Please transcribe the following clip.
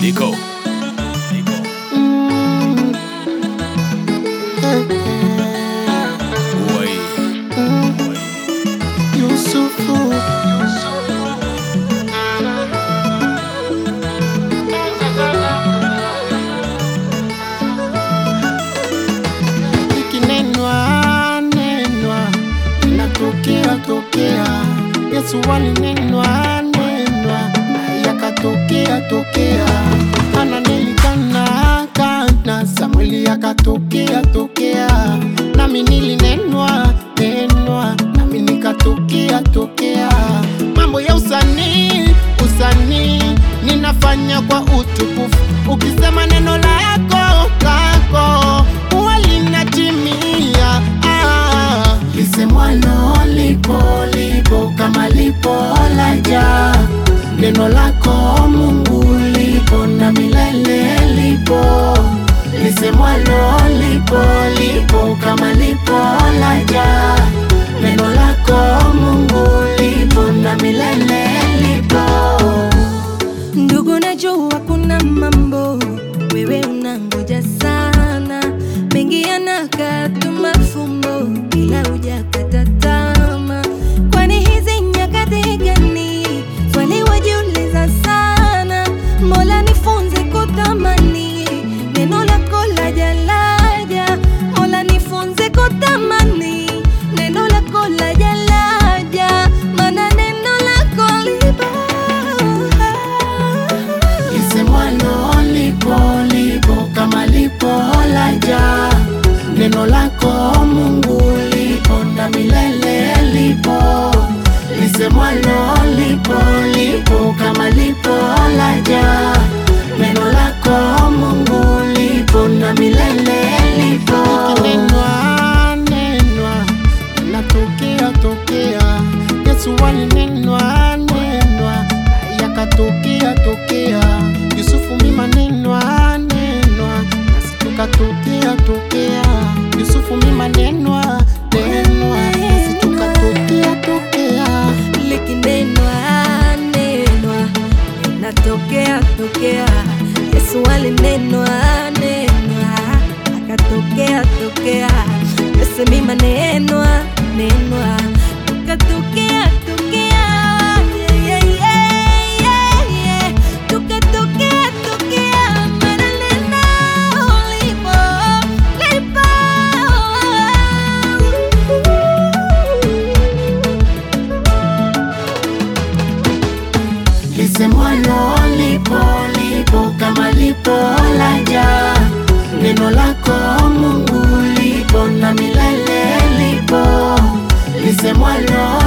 Nico. Wai. Yusufu ikinenwa nenwa inatokea tokea Yesu alinenwa nenwa yakatokea tokea Hana nilikana kana Samueli akatokea tokea nami nilinenwa nenwa nami nikatokea tokea mambo ya usanii usanii ninafanya kwa utukufu ukisema neno lako kako huwa linatimia ah. lisemwalo lipo lipo kama lipo laja neno lako mungu lipo na milele lipo lisemwalo lipo lipo kama lipo laja neno lako mungu lipo na milele lipo Ndugu, najua kuna mambo wewe unangoja sana, mengi yanakata mafumbo, ila hujakata tamaa. Kwani hizi nyakati gani? Swali wajiuliza sana. Mola nifunze kutamani neno lako laja laja, Mola nifunze kutamani neno lako laja laja, maana neno lako lipo lisemwalo lipo lipo kama lipo laja neno lako mungu lipo na milele lipo lisemwalo lipo lipo kama lipo laja neno lako mungu lipo na milele lipo ikinenwa nenwa inatokea tokea yesu alinenwa nenwa yakatokea tokea yusufu mima nenwa nenwa nasi tukatokea tokea yusufu mima nenwa nenwa nasi tukatokea tokea likinenwa nenwa inatokea tokea yesu alinenwa nenwa akatokea tokea yosemi manenwa nenwa tukatokea tokea Yeah, yeah, yeah, yeah. Tukatokea tokea maana neno lipo, lipo. lisemwalo lipo lipo kama lipo laja neno lako mungu lipo na milele lipo lisemwalo